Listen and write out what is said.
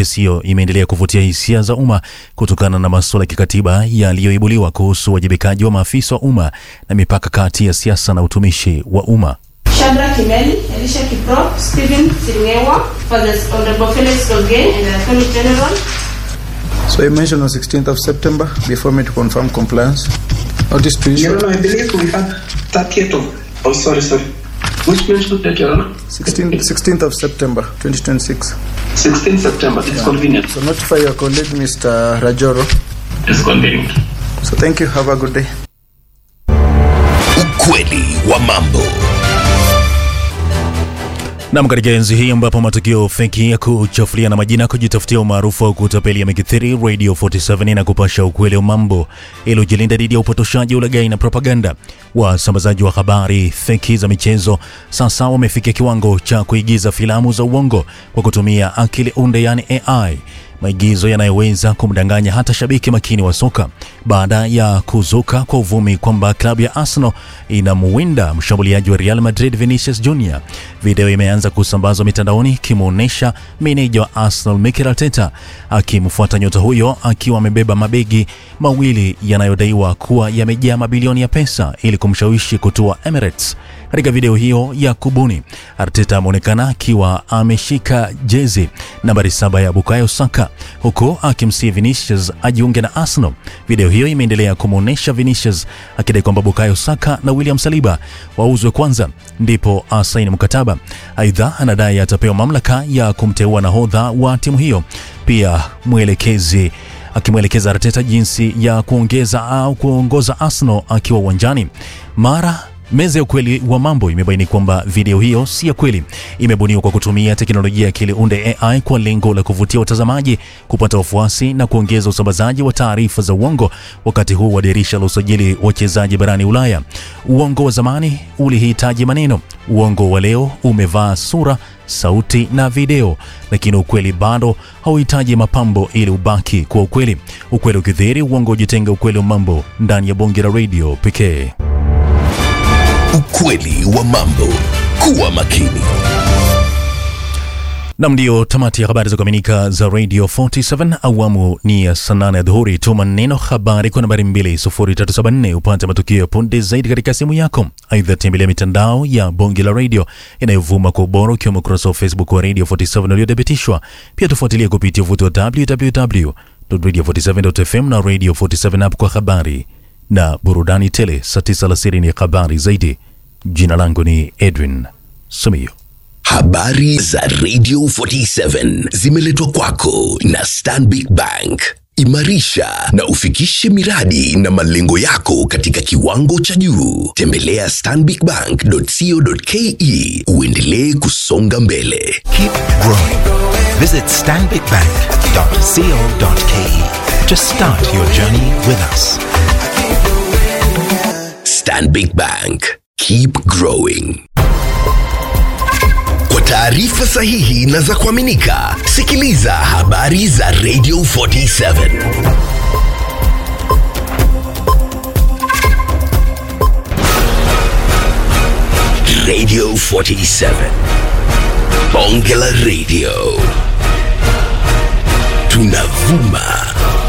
kesi hiyo imeendelea kuvutia hisia za umma kutokana na masuala ya kikatiba yaliyoibuliwa kuhusu uwajibikaji wa maafisa wa umma na mipaka kati ya siasa na utumishi wa umma. Shadrack Kimeli, Elisha Kiprop, Stephen Siringewa, for the Honorable Felix Dolgey and the Attorney General. So you mentioned on 16th of September before me to confirm compliance. Notice to issue. Your Honor, I believe we had 30th of. Oh, sorry, sorry. Which mention date, Your Honor? 16th, 16th of September 2026. 16 September. It's convenient. So notify your colleague, Mr. Rajoro. It's convenient. So thank you. Have a good day. Ukweli wa mambo. Nam, katika enzi hii ambapo matukio feki ya kuchafulia na majina kujitafutia umaarufu au kutapeli yamekithiri, Radio 47 na kupasha ukweli wa mambo ili ujilinda dhidi ya upotoshaji, ulaghai na propaganda. Wasambazaji wa habari feki za michezo sasa wamefikia kiwango cha kuigiza filamu za uongo kwa kutumia akili unde, yani AI maigizo yanayoweza kumdanganya hata shabiki makini wa soka baada ya kuzuka kwa uvumi kwamba klabu ya Arsenal inamuwinda mshambuliaji wa Real Madrid Vinicius Junior. Video imeanza kusambazwa mitandaoni ikimwonyesha meneja wa Arsenal Mikel Arteta akimfuata nyota huyo akiwa amebeba mabegi mawili yanayodaiwa kuwa yamejaa mabilioni ya pesa ili kumshawishi kutua Emirates. Katika video hiyo ya kubuni, Arteta ameonekana akiwa ameshika jezi nambari saba ya Bukayo Saka huku akimsihi Vinicius ajiunge na Arsenal. Video hiyo imeendelea kumwonyesha Vinicius akidai kwamba Bukayo Saka na William Saliba wauzwe kwanza ndipo asaini mkataba. Aidha, anadai atapewa mamlaka ya kumteua nahodha wa timu hiyo. Pia mwelekezi akimwelekeza Arteta jinsi ya kuongeza au kuongoza Arsenal akiwa uwanjani. Mara Meza ya ukweli wa mambo imebaini kwamba video hiyo si ya kweli, imebuniwa kwa kutumia teknolojia ya akili unde AI kwa lengo la kuvutia watazamaji, kupata wafuasi na kuongeza usambazaji wa taarifa za uongo wakati huu wa dirisha la usajili wachezaji barani Ulaya. Uongo wa zamani ulihitaji maneno, uongo wa leo umevaa sura sauti na video, lakini ukweli bado hauhitaji mapambo ili ubaki kuwa ukweli. Ukweli ukidhihiri, uongo ujitenga. Ukweli wa mambo ndani ya bonge la radio pekee. Ukweli wa mambo. Kuwa makini. Nam, ndio tamati ya habari za kuaminika za Radio 47 awamu ni ya saa nane ya dhuhuri. Tuma neno habari kwa nambari 20374 upate matukio ya punde zaidi katika simu yako. Aidha, tembelea mitandao ya bonge la radio inayovuma kwa ubora, ukiwemo ukurasa wa Facebook wa Radio 47 uliothibitishwa. Pia tufuatilie kupitia uvuti wa www.radio47.fm na Radio 47 app kwa habari na burudani tele. Saa tisa alasiri ni habari zaidi. Jina langu ni Edwin Simiyu. Habari za Radio 47 zimeletwa kwako na Stanbic Bank. Imarisha na ufikishe miradi na malengo yako katika kiwango cha juu. Tembelea stanbicbank.co.ke uendelee kusonga mbele. Keep growing. Visit stanbicbank.co.ke to start your journey with us. Stanbic Bank. Keep growing. Kwa taarifa sahihi na za kuaminika, sikiliza habari za Radio 47. Radio 47. Bonge la Radio. Tunavuma